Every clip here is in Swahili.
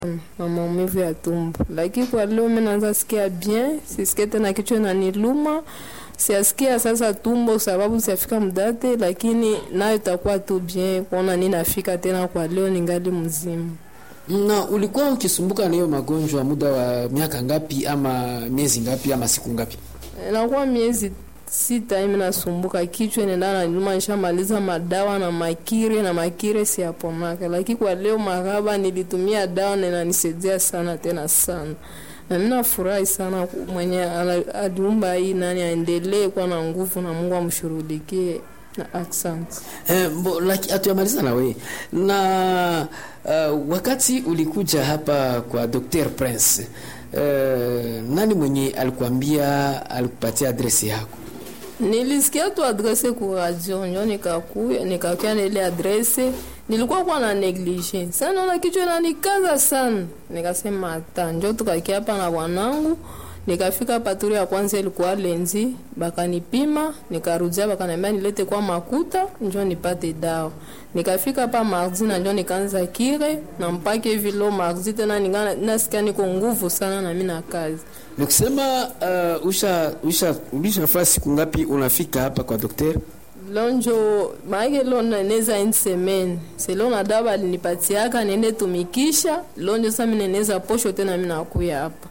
na maumivu ya tumbo, lakini kwa leo mimi naanza sikia bien, sisikie tena kichwa inaniluma, siasikia sasa tumbo sababu siafika mdate, lakini nayo itakuwa tu bien kuona ninafika tena kwa leo ningali mzima. Na ulikuwa ukisumbuka na hiyo magonjwa muda wa miaka ngapi ama miezi ngapi ama siku ngapi? Inakuwa miezi sita hivi nasumbuka kichwa nenda na nyuma, nishamaliza madawa na makire na makire siapomaka, lakini kwa leo maraba nilitumia dawa na inanisaidia sana tena sana, na mimi nafurahi sana mwenye ala- aliumba hii nani aendelee kuwa na nguvu na Mungu amshurudikie na asante. Eh, mbo, laki, hatuyamaliza na wewe na uh, wakati ulikuja hapa kwa Dr. Prince uh, nani mwenye alikuambia alikupatia adresi yako? Nilisikia tu adrese ku radio njo nikakuya nikakuya na ile adrese, nilikuwa kwa na neglige sana, naona kichwa inanikaza sana, nikasema hata njo tukakia hapa na bwanangu. Nikafika paturi ya kwanza ilikuwa lenzi, bakanipima, nikarudia, bakaniambia nilete kwa makuta njo nipate dawa. Nikafika pa mardi na njo nikaanza kire na mpaka hivi leo mardi tena ningana nasikia niko nguvu sana na mimi na kazi. Nikusema uh, usha usha ulishafaa siku ngapi unafika hapa kwa daktari? lonjo maake lo neneza une semaine selo na dawa balinipatiaka nende tumikisha lonjo sa mineneza posho tena minakuya hapa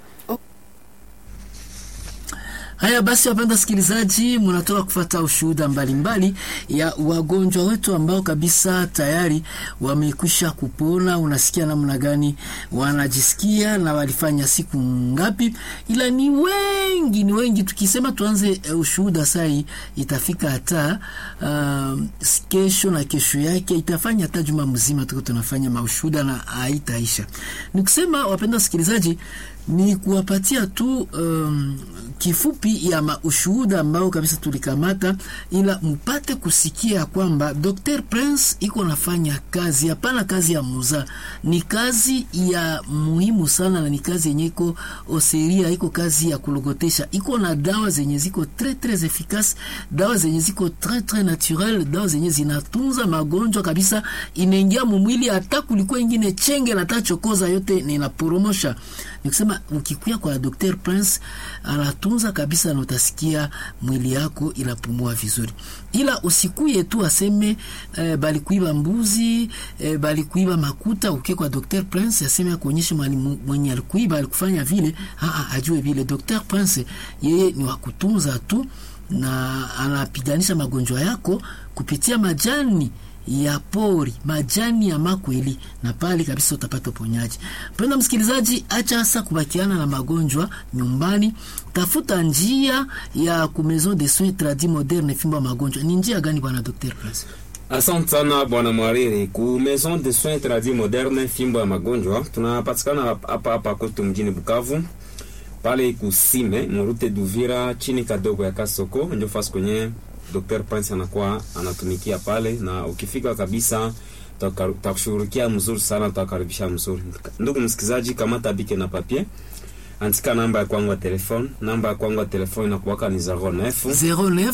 Haya basi, wapenda sikilizaji, mnatoka kufata ushuhuda mbalimbali ya wagonjwa wetu ambao kabisa tayari wamekwisha kupona. Unasikia namna gani wanajisikia na walifanya siku ngapi? Ila ni wengi, ni wengi. Tukisema tuanze uh, ushuhuda sai itafika hata uh, kesho na kesho yake itafanya hata juma mzima tuko tunafanya maushuhuda na haitaisha. Ni kusema wapenda wasikilizaji, ni kuwapatia tu um, kifupi ya ushuhuda ambao kabisa tulikamata, ila mpate kusikia kwamba Dr. Prince iko nafanya kazi, hapana kazi ya muza, ni kazi ya muhimu sana, na ni kazi yenye iko oseria, iko kazi ya kulogotesha, iko na dawa zenye ziko tres tres efficace, dawa zenye ziko tres tres naturel, dawa zenye zinatunza magonjwa kabisa, inaingia mumwili, hata kulikuwa ingine chenge na tachokoza yote ninaporomosha. Nikusema ukikuya kwa Dr. Prince anatunza kabisa, na utasikia mwili yako inapumua vizuri, ila usikuye tu aseme eh, balikuiba mbuzi eh, balikuiba makuta. Ukie kwa Dr. Prince aseme akuonyeshe mwenye alikuiba alikufanya vile, aa, ajue vile. Dr. Prince yeye ni wakutunza tu na anapiganisha magonjwa yako kupitia majani ya pori majani ya makweli, na pale kabisa utapata uponyaji. Mpenda msikilizaji, acha hasa kubakiana na magonjwa nyumbani, tafuta njia ya ku maison de soins tradis moderne fimbo ya magonjwa. Ni njia gani bwana Dr. Prince? Asante sana bwana Mwariri. Ku maison de soins tradis moderne fimbo ya magonjwa tunapatikana hapa hapa kwetu mjini Bukavu, pale kusime murute Duvira, chini kadogo ya Kasoko, ndio fasi kwenye Dr. Prince anakuwa anatumikia pale, na ukifika kabisa takushughulikia mzuri sana, tutakaribisha mzuri. Ndugu msikizaji, kamata bike na papier, andika namba ya kwangu ya telefone. Namba ya kwangu ya telefone inakuwaka ni 09 09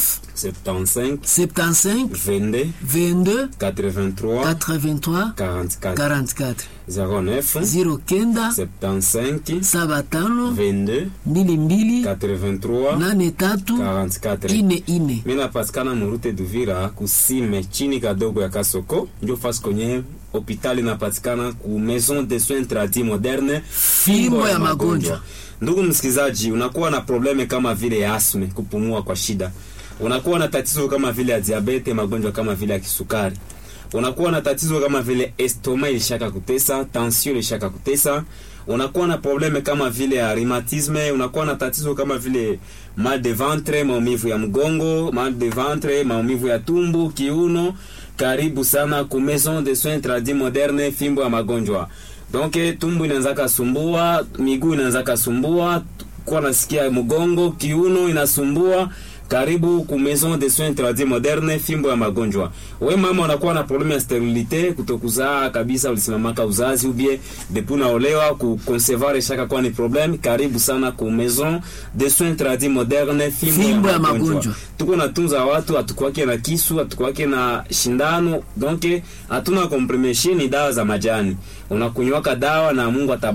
75 75 22 22 83 83 44 44 09 0 kenda 75 saba tano 22 mbili mbili 83 nane tatu 44 ine ine. mi napatikana murute Duvira kusime chini kadogo ya Kasoko, ndio fasi kwenye hopitali inapatikana ku maison de soins tradis moderne Fimbo ya magonjwa. Ndugu msikilizaji, unakuwa na probleme kama vile ya asme, kupumua kwa shida, unakuwa na tatizo kama vile ya diabete, magonjwa kama vile ya kisukari, unakuwa na tatizo kama vile estoma ilishaka kutesa, tension ilishaka kutesa, unakuwa na probleme kama vile ya rhumatisme, unakuwa na tatizo kama vile mal de ventre, maumivu ya mgongo, mal de ventre, maumivu ya tumbo, kiuno. Karibu sana ku maison de soins tradis moderne, fimbo ya magonjwa. Donc tumbo inaanza kasumbua, miguu inaanza kasumbua, kwa nasikia mgongo, kiuno inasumbua. karibu ku maison de soins interdits moderne fimbo ya magonjwa we mama unakuwa na probleme ya sterilite kutokuzaa kabisa ulisimamaka uzazi ubie depuis unaolewa ku concevoir shaka kwa ni probleme karibu sana ku maison de soins interdits moderne fimbo, Fimbo ya magonjwa. tuko natunza watu hatukwake na kisu hatukwake na shindano donc hatuna komprime ni dawa za majani unakunywaka dawa na mungu ata